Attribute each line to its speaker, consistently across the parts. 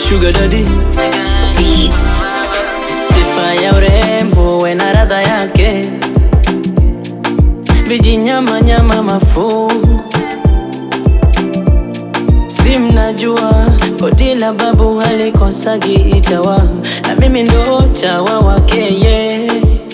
Speaker 1: sugar daddy.
Speaker 2: Beats.
Speaker 1: Sifa ya urembo we na radha yake, vijinyama nyama mafungu, si mnajua koti la babu halikosagi chawa, na mimi ndo chawa wake ye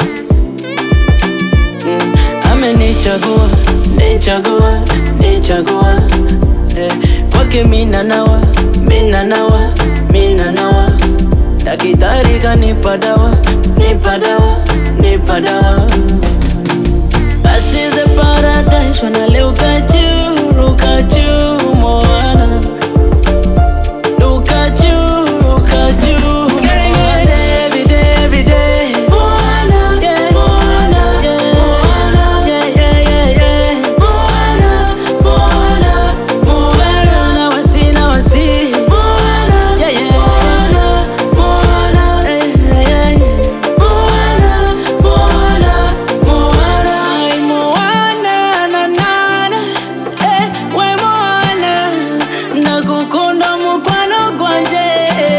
Speaker 1: mm, amenichagua nichagua nichagua eh, kwake mina nawa mina nawa mina nawa Daktari kanipa dawa, nipa dawa, nipa dawa. This is the paradise when I look at you, look at you, Moana. Look at you, look at you, Getting it every day, every day. Moana, yeah, Moana, yeah, Moana, yeah, yeah, yeah, yeah. Moana, Moana, Moana. Now I see, now I see. Moana, yeah, yeah. Moana, Moana, yeah, yeah, yeah. Moana, Moana, Moana. Ay, Moana, na, na, na. Eh, we Moana. Nakukunda mukwano gwanje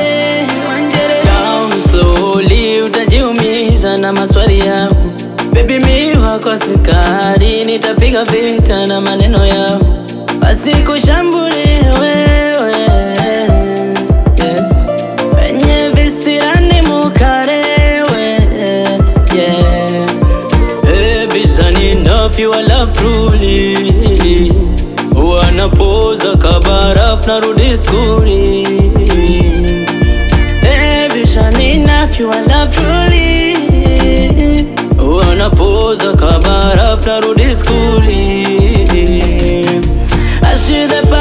Speaker 1: Down slowly utajiumiza na maswali yangu Baby mi wako sikari nitapiga vita na maneno yao basi kushambulie wewe yeah. Wenye visirani mukarewe yeah. Baby, son enough, you are love truly. Wanapoza kabaraf narudi skuli. Baby, son enough, you are love truly. Wanapoza kabaraf narudi skuli. I see the